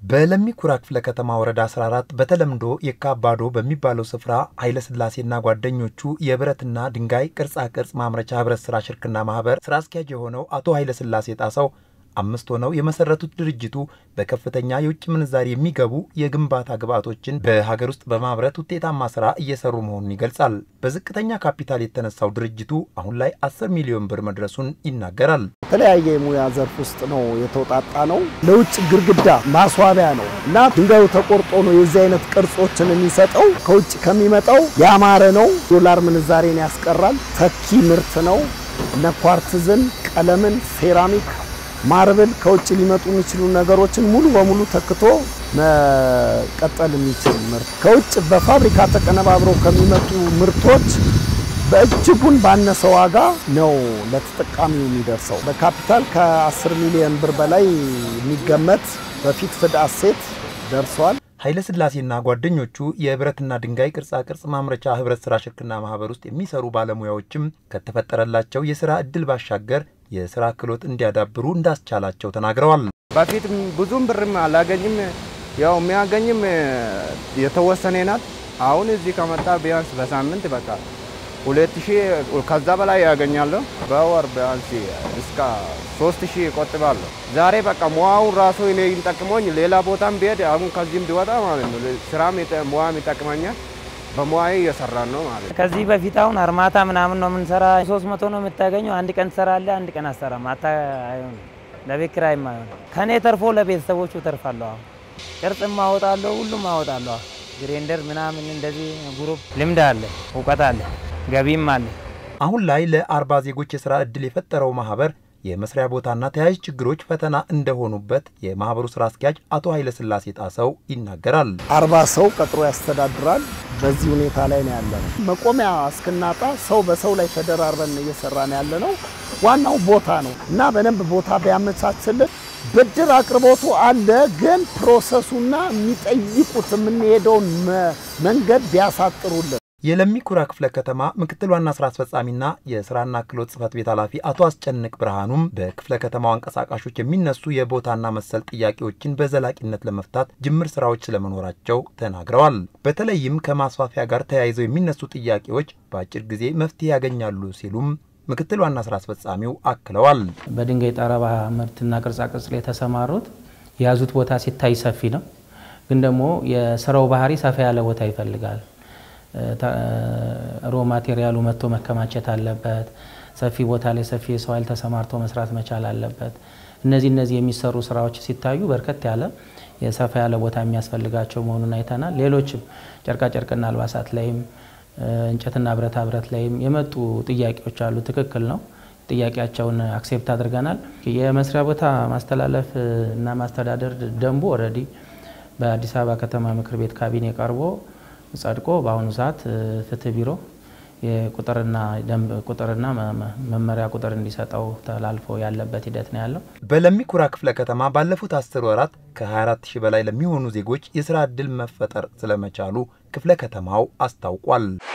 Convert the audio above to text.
በለሚ ኩራ ክፍለ ከተማ ወረዳ 14 በተለምዶ የካባዶ በሚባለው ስፍራ ኃይለስላሴና ጓደኞቹ የብረትና ድንጋይ ቅርጻ ቅርጽ ማምረቻ ህብረት ስራ ሽርክና ማህበር ስራ አስኪያጅ የሆነው አቶ ኃይለስላሴ ጣሰው አምስት ሆነው የመሰረቱት ድርጅቱ በከፍተኛ የውጭ ምንዛሪ የሚገቡ የግንባታ ግብዓቶችን በሀገር ውስጥ በማምረት ውጤታማ ስራ እየሰሩ መሆኑን ይገልጻል። በዝቅተኛ ካፒታል የተነሳው ድርጅቱ አሁን ላይ 10 ሚሊዮን ብር መድረሱን ይናገራል። የተለያየ የሙያ ዘርፍ ውስጥ ነው የተውጣጣ ነው። ለውጭ ግድግዳ ማስዋቢያ ነው እና ድንጋዩ ተቆርጦ ነው የዚህ አይነት ቅርጾችን የሚሰጠው። ከውጭ ከሚመጣው ያማረ ነው። ዶላር ምንዛሬን ያስቀራል። ተኪ ምርት ነው። እነ ኳርትዝን፣ ቀለምን፣ ሴራሚክ ማርብል ከውጭ ሊመጡ የሚችሉ ነገሮችን ሙሉ በሙሉ ተክቶ መቀጠል የሚችል ምርት ከውጭ በፋብሪካ ተቀነባብረው ከሚመጡ ምርቶች በእጅጉን ባነሰ ዋጋ ነው ለተጠቃሚው የሚደርሰው። በካፒታል ከ10 ሚሊዮን ብር በላይ የሚገመት በፊት ፍድ አሴት ደርሷል። ኃይለስላሴና ጓደኞቹ የብረትና ድንጋይ ቅርጻ ቅርጽ ማምረቻ ህብረት ስራ ሽርክና ማህበር ውስጥ የሚሰሩ ባለሙያዎችም ከተፈጠረላቸው የስራ እድል ባሻገር የስራ ክህሎት እንዲያዳብሩ እንዳስቻላቸው ተናግረዋል። በፊት ብዙም ብርም አላገኝም፣ ያው የሚያገኝም የተወሰነ ናት። አሁን እዚህ ከመጣ ቢያንስ በሳምንት በቃ ሁለት ሺህ ከዛ በላይ ያገኛለሁ። በወር ቢያንስ እስከ ሶስት ሺህ እቆጥባለሁ። ዛሬ በቃ ሙያውን ራሱ እኔ ጠቅሞኝ ሌላ ቦታም ብሄድ አሁን ከዚህም ቢወጣ ማለት ነው ስራም ሙያም ይጠቅመኛል። በሙያዬ እየሰራን ነው ማለት ነው። ከዚህ በፊት አሁን አርማታ ምናምን ነው የምንሰራ። ሶስት መቶ ነው የምታገኘው። አንድ ቀን ትሰራለህ፣ አንድ ቀን አሰራም። አታ አይሆንም፣ ለቤት ኪራይም አይሆንም። ከእኔ ተርፎ ለቤተሰቦቹ ተርፋለሁ። አሁን ቅርጽም አወጣለሁ፣ ሁሉም አወጣለሁ። ግሬንደር ምናምን እንደዚህ ግሩፕ ልምድ አለ፣ እውቀት አለ፣ ገቢም አለ። አሁን ላይ ለአርባ ዜጎች የስራ ዕድል የፈጠረው ማህበር የመስሪያ ቦታና ተያያዥ ችግሮች ፈተና እንደሆኑበት የማህበሩ ስራ አስኪያጅ አቶ ኃይለስላሴ ጣሰው ይናገራል። አርባ ሰው ቀጥሮ ያስተዳድራል። በዚህ ሁኔታ ላይ ነው ያለ ነው። መቆሚያ እስክናጣ ሰው በሰው ላይ ተደራርበን እየሰራን ያለ ነው። ዋናው ቦታ ነው እና በደንብ ቦታ ቢያመቻችልን ብድር አቅርቦቱ አለ፣ ግን ፕሮሰሱና የሚጠይቁት የምንሄደውን መንገድ ቢያሳጥሩልን የለሚ ኩራ ክፍለ ከተማ ምክትል ዋና ስራ አስፈጻሚና የስራና ክህሎት ጽህፈት ቤት ኃላፊ አቶ አስጨንቅ ብርሃኑም በክፍለ ከተማው አንቀሳቃሾች የሚነሱ የቦታና መሰል ጥያቄዎችን በዘላቂነት ለመፍታት ጅምር ስራዎች ስለመኖራቸው ተናግረዋል። በተለይም ከማስፋፊያ ጋር ተያይዘው የሚነሱ ጥያቄዎች በአጭር ጊዜ መፍትሄ ያገኛሉ ሲሉም ምክትል ዋና ስራ አስፈጻሚው አክለዋል። በድንጋይ ጠረባ ምርትና ቅርጻቅርጽ ላይ የተሰማሩት የያዙት ቦታ ሲታይ ሰፊ ነው፣ ግን ደግሞ የስራው ባህሪ ሰፋ ያለ ቦታ ይፈልጋል። ሮ ማቴሪያሉ መጥቶ መከማቸት አለበት። ሰፊ ቦታ ላይ ሰፊ የሰው ኃይል ተሰማርቶ መስራት መቻል አለበት። እነዚህ እነዚህ የሚሰሩ ስራዎች ሲታዩ በርከት ያለ የሰፋ ያለ ቦታ የሚያስፈልጋቸው መሆኑን አይተናል። ሌሎችም ጨርቃጨርቅና አልባሳት ላይም እንጨትና ብረታ ብረት ላይም የመጡ ጥያቄዎች አሉ። ትክክል ነው። ጥያቄያቸውን አክሴፕት አድርገናል። የመስሪያ ቦታ ማስተላለፍ እና ማስተዳደር ደንቡ ኦልሬዲ በአዲስ አበባ ከተማ ምክር ቤት ካቢኔ ቀርቦ ጸድቆ በአሁኑ ሰዓት ፍትህ ቢሮ የቁጥርና ደንብ ቁጥርና መመሪያ ቁጥር እንዲሰጠው ተላልፎ ያለበት ሂደት ነው ያለው። በለሚ ኩራ ክፍለ ከተማ ባለፉት አስር ወራት ከ24 ሺህ በላይ ለሚሆኑ ዜጎች የስራ ዕድል መፈጠር ስለመቻሉ ክፍለ ከተማው አስታውቋል።